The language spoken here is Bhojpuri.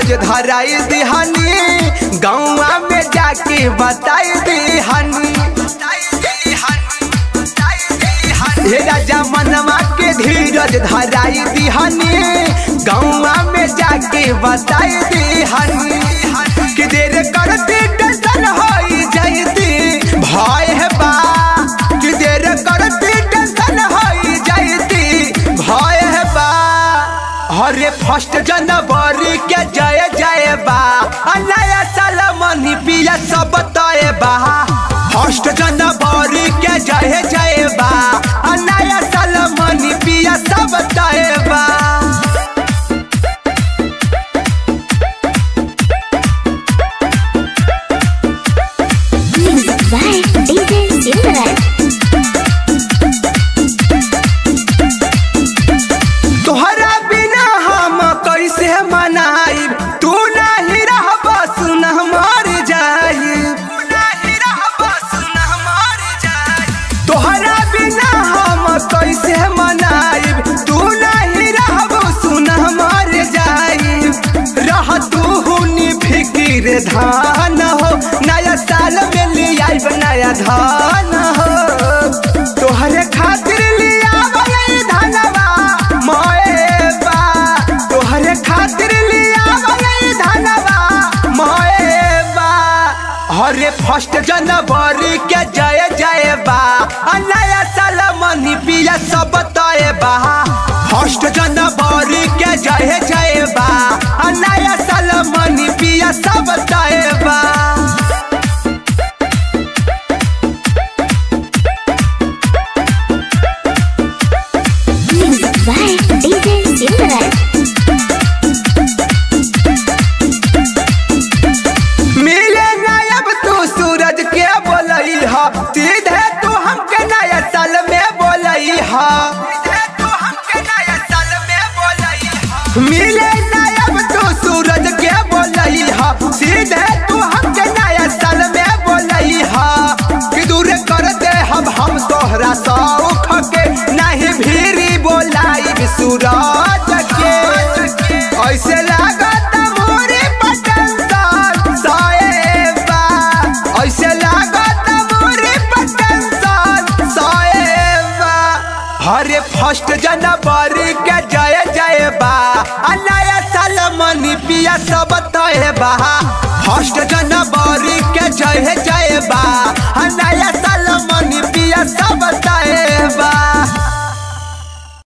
धीरज धराई दिहनी गौवा में जाके बताई दिहनी हे राजा मनवा के धीरज धराई दिहनी गौवा में जाके बताई दिहनी कि देर करती टेंशन होई जाती भय है बा कि देर करती टेंशन होई जाती भय है बा हरे फर्स्ट जनवरी के जय जय बा आ नया साल मनी पिया सब तय बा फर्स्ट जनवरी के जय जय बा आ नया साल मनी पिया सब तय बा Music by DJ Silverite. तोहरा बिना हम कैसे मनाई तू नहीं रहब सुन मर जाई तोहरा बिना हम कैसे मनाई तू नहीं रहब सुन मर जाई रह तू हुनी फिकिर धान हो नया साल में ले आइब नया धान हो तोहरे खातिर लिया धनवा मोएबा तोहरे खातिर लिया धनवा मोएबा हरे फर्स्ट जनवरी के जय जय बा आ नया साल मनी पिया सब तय बा फर्स्ट जनवरी के जय जय बा आ नया साल मनी पिया सब तय बा Music by DJ Silverite. मिले नायब तू सूरज के बोलई हा सीधे तू हमके नया साल में बोलई हा मिले नायब तू सूरज के बोलई हा सीधे तू हमके नया साल में बोलई हा कि दूर कर दे हम हम तोहरा सौख के नहीं भीरी बोलाई सूरज के ऐसे लागत मोरे पटंसन साएबा ऐसे लागत मोरे पटंसन साएबा हरे फर्स्ट जनवरी के जय जय बा आ नया साल मनी पिया सब तय बा फर्स्ट जनवरी के जय जय बा